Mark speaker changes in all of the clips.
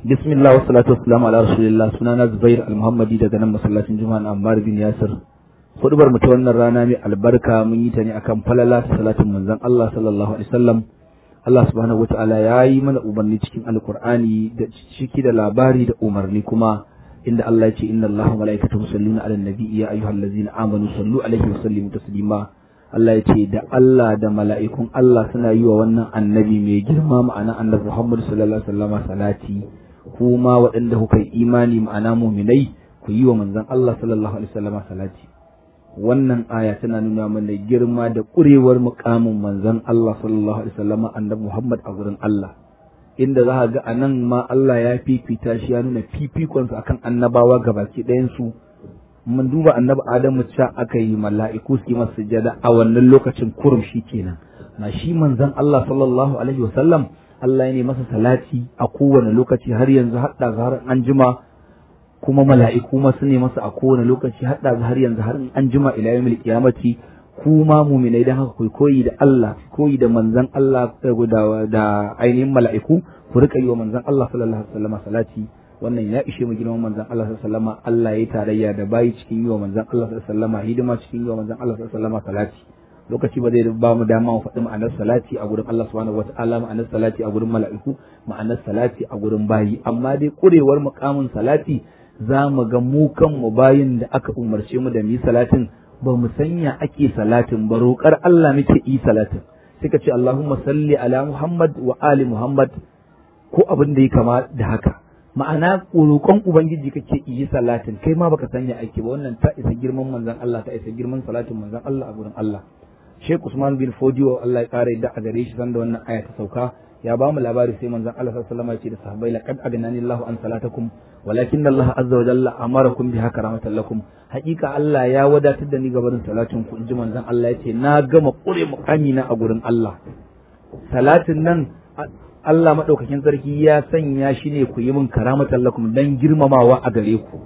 Speaker 1: bismillah wa salatu wassalamu ala rasulillah sunana zubair al-muhammadi daga nan masallacin juma'a na ammar bin yasir hudubar mu ta wannan rana mai albarka mun yi ta ne akan falala ta salatin manzon Allah sallallahu alaihi wasallam Allah subhanahu wataala ya yi mana umarni cikin alqur'ani da ciki da labari da umarni kuma inda Allah ya ce inna Allaha wa malaikatahu yusalluna ala nabi ya ayyuhallazina amanu sallu alaihi wa sallimu taslima Allah ya ce da Allah da mala'ikun Allah suna yi wa wannan annabi mai girma ma'ana annabi Muhammad sallallahu alaihi wasallam salati kuma waɗanda kuka yi imani ma'ana muminai ku yi wa manzon Allah sallallahu alaihi wasallam salati wannan aya tana nuna mana girma da ƙurewar muƙamin manzon Allah sallallahu alaihi wasallam annabi Muhammad a gurin Allah inda za ga a nan ma Allah ya fifita shi ya nuna fifikonsa akan annabawa gabaki ɗayansu mun duba annabi Adamu ca aka yi mala'iku su yi masa sujada a wannan lokacin kurum shi kenan na shi manzon Allah sallallahu alaihi wasallam Allah ya ne masa salati a kowane lokaci har yanzu hadda har an jima kuma mala'iku ma su ne masa a kowane lokaci hadda har yanzu har an jima ila yawmil qiyamati kuma muminai dan haka ku koyi da Allah koyi da manzon Allah da ainihin mala'iku ku rika yi wa manzon Allah sallallahu alaihi wasallam salati wannan ya ishe mu girman manzon Allah sallallahu alaihi wasallam Allah ya tarayya da bayi cikin yi wa manzon Allah sallallahu alaihi wasallam hidima cikin yi wa manzon Allah sallallahu alaihi wasallam salati lokaci ba zai ba mu dama mu faɗi ma'anar salati a gurin Allah subhanahu wataala ma'anar salati a gurin mala'iku ma'anar salati a gurin bayi amma dai kurewar mukamin salati za mu ga mu kanmu bayin da aka umarce mu da mu yi salatin ba mu sanya ake salatin ba roƙar Allah muke yi salatin sai ka ce Allahumma salli ala Muhammad wa ali Muhammad ko abin da ya kama da haka ma'ana roƙon ubangiji kake yi salatin kai ma baka sanya ake ba wannan ta isa girman manzon Allah ta isa girman salatin manzon Allah a gurin Allah Sheikh Usman bin Fodio Allah ya kare da a gare shi sanda wannan aya ta sauka ya ba mu labari sai manzon Allah sallallahu alaihi wasallam ya ce da sahabbai laqad agnani Allahu an salatakum walakin Allah azza wa jalla amarakum biha karamatan lakum hakika Allah ya wadatar da ni gabarin salatin ku inji manzon Allah ya ce na gama kure mukami na a gurin Allah salatin nan Allah maɗaukakin sarki ya sanya shi ne ku yi min karamatan lakum dan girmamawa a gare ku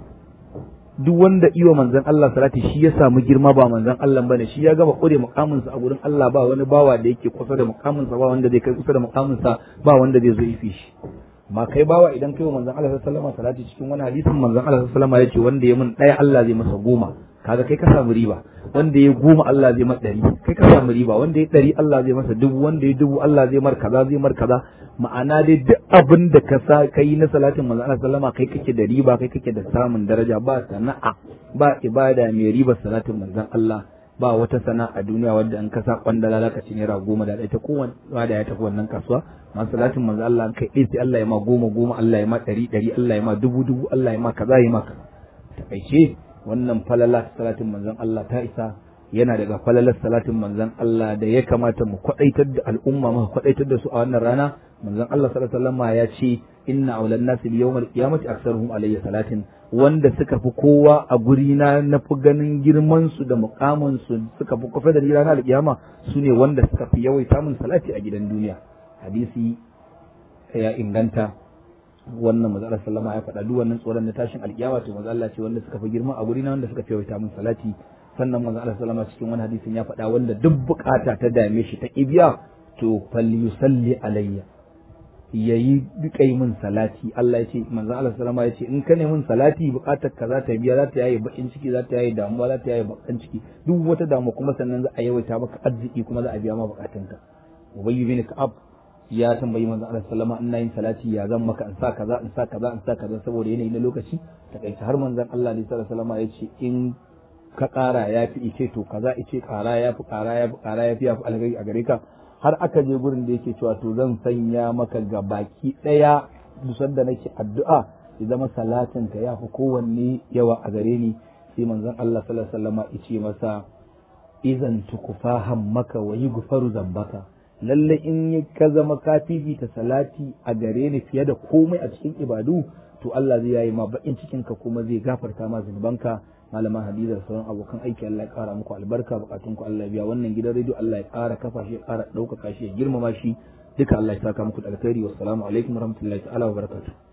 Speaker 1: duk wanda iwa manzon Allah salati shi ya samu girma ba manzon Allah bane shi ya gama kure mukamin sa a gurin Allah ba wani bawa da yake kusa da mukamin sa ba wanda zai kai kusa da mukamin sa ba wanda zai zo ifi shi ma kai bawa idan kai wa manzon Allah sallallahu alaihi wasallam salati cikin wani hadisin manzon Allah sallallahu alaihi wasallam ya ce wanda ya mun ɗaya Allah zai masa goma kaga kai ka samu riba wanda ya goma Allah zai masa ɗari kai ka samu riba wanda ya ɗari Allah zai masa dubu wanda ya dubu Allah zai mar kaza zai mar kaza ma'ana dai duk abin da ka sa kai na salatin manzo Allah sallama kai kake da riba kai kake da samun daraja ba sana'a ba ibada mai riba salatin manzon Allah ba wata sana'a a duniya wadda an kasa kwandala zaka ci naira goma da ita kowanne da ya tafi wannan kasuwa ma salatin manzo Allah kai sai Allah ya ma goma goma Allah ya ma ɗari ɗari Allah ya ma dubu dubu Allah ya ma kaza ya ma kaza takaice wannan falala salatin manzon Allah ta isa yana daga falalar salatin manzon Allah da ya kamata mu kwadaitar da al'umma mu kwadaitar da su a wannan rana manzon Allah sallallahu alaihi wasallam ya ce inna awlan nasi bi yawmal qiyamati aktsaruhum alayya salatin wanda suka fi kowa a guri na na fi ganin girman su da mukamin su suka fi kofa da ranar alkiyama su ne wanda suka fi yawaita min salati a gidan duniya hadisi ya inganta wannan manzo Allah sallama ya faɗa duk wannan tsoron na tashin alkiyama to manzo Allah ce wanda suka fi girma a guri na wanda suka fi yawaita min salati sannan manzo Allah sallama cikin wani hadisin ya faɗa wanda duk bukata ta dame shi ta kibiya to falyusalli alayya yayi duka yi min salati Allah ya ce manzo Allah sallama ya ce in ka ne min salati bukatar ka za ta biya za ta yaye bakin ciki za ta yaye damuwa za ta yaye bakan ciki duk wata damuwa kuma sannan za a yawaita maka arziki kuma za a biya ma bukatunka ubayy bin ka'ab ya tambayi manzo Allah sallama ina yin salati ya zan maka in sa kaza in sa kaza in sa kaza saboda yanayi na lokaci takaice har manzon Allah ne sallallahu alaihi wasallam ya ce in ka ƙara ya fi ice to kaza ice ƙara ya fi ƙara ya fi ƙara ya fi ya fi alheri a gare ka har aka je gurin da yake cewa to zan sanya maka ga baki ɗaya dusar da nake addu'a ya zama salatin ka ya fi kowanne yawa a gare ni sai manzon Allah sallallahu alaihi wasallam ya ce masa idan tukufahan maka wa yi gufaru zambaka lalle in ka zama ka fifita salati a gare ni fiye da komai a cikin ibadu to Allah zai yayi ma bakin cikin ka kuma zai gafarta ma zunubanka malama hadiza da sauran abokan aiki Allah ya kara muku albarka bukatun ku Allah ya biya wannan gidan rediyo Allah ya kara kafa shi ya kara ɗaukaka shi ya girmama shi duka Allah ya saka muku da alkhairi wassalamu alaikum warahmatullahi ta'ala wa barakatuh